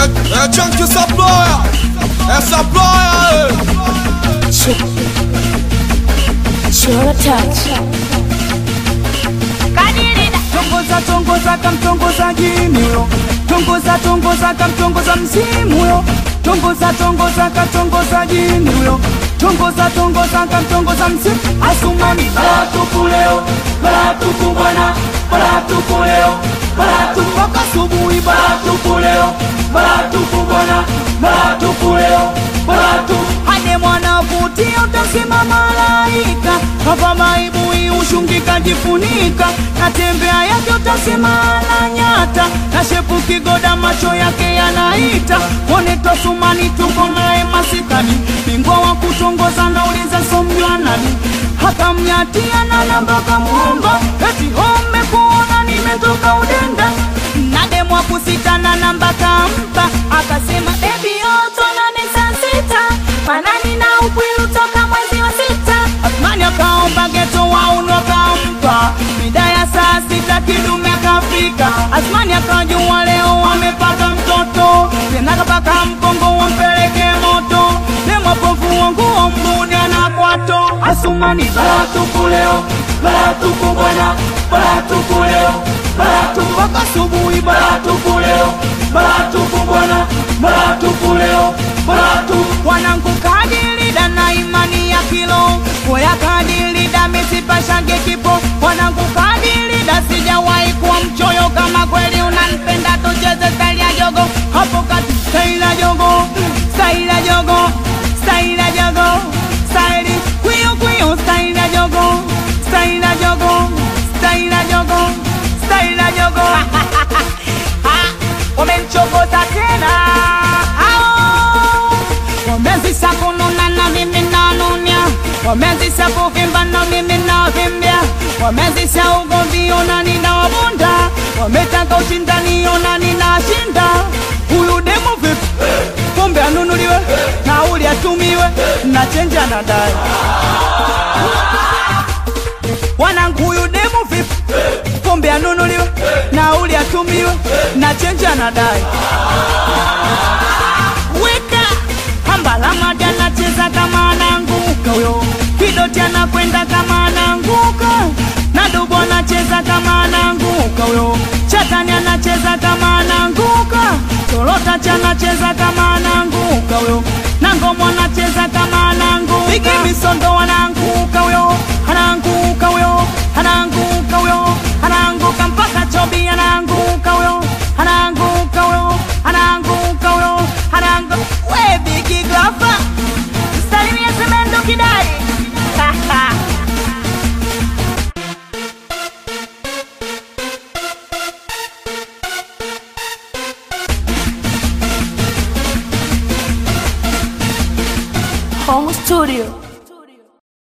É, é Junkie Saploya, é Saploya, Sure touch. tongoza tongoza kamtongoza jimio tongoza tongoza kamtongoza msimuyo tongoza tongoza katongoza jimio tongoza tongoza kamtongoza msimu asumani baratuku leo baratuku bwana baratuku leo baratuku mpaka subuhi baratuku leo baratuku bwana baratuku leo baratuku hade mwana vutia utasema malaika hapa maibui ushungika jifunika natembea yake utasema na nyata na shepu kigoda macho yake yanaita mwone tosumani tuko naye masikani bingwa wa kutongoza nauliza somjwa nani hakamnyatia na namba kamwomba eti home kuona nimetoka udenda nademwa kusitana namba kampa akasema bebi yotonane saa sita manani na upwilu toka mwezi wa sita asmani akaomba geto wauno akampa mida ya saa sita kidume akafika asmani akajua leo amepata mtoto tena kapaka mkongo wampeleke moto nemapofu wanguo mbuni anakwato asumani baratuku leo baratuku bwana baratuku leo baratuku mpaka subuhi baratuku leo baratuku bwana baratuku leo baratuku wanangu kadilida na imani ya kilo koya kadilida misipashage kipo wanangu kadilida sijawahi kuwa mchoyo kama kweli unanipenda tucheze staili ya jogo hapo kati staili ya jogo staili ya jogo staili ya jogo staili kwiyo kwiyo staili ya jogo staili ya jogo staili ya jogo staili ya jogo wamemchokoza tena Ao! wamezisha kununa na mimi nanunya wamezisha kuvimba na mimi navimbya wamezisha ugomvi ona ninawabunda wametaka ushindani ona ninashinda huyu demu vipi pombe anunuliwe nauli atumiwe na chenji anadai wanangu huyu demu vipi pombe anunuliwe nauli atumiwe na chenji anadai weka hambalamadi anacheza kama ananguka huyo kidoti anakwenda kama ananguka na dubu anacheza kama ananguka huyo chatani anacheza kama ananguka torotachi anacheza kama ananguka huyo na ngomo anacheza kama ananguka bigi misondo ananguka huyo ananguka huyo ananguka huyo ananguka mpaka chobi ananguka huyo ananguka huyo ananguka huyo ananguka we bigi grafa salimia semendo kidari Home studio.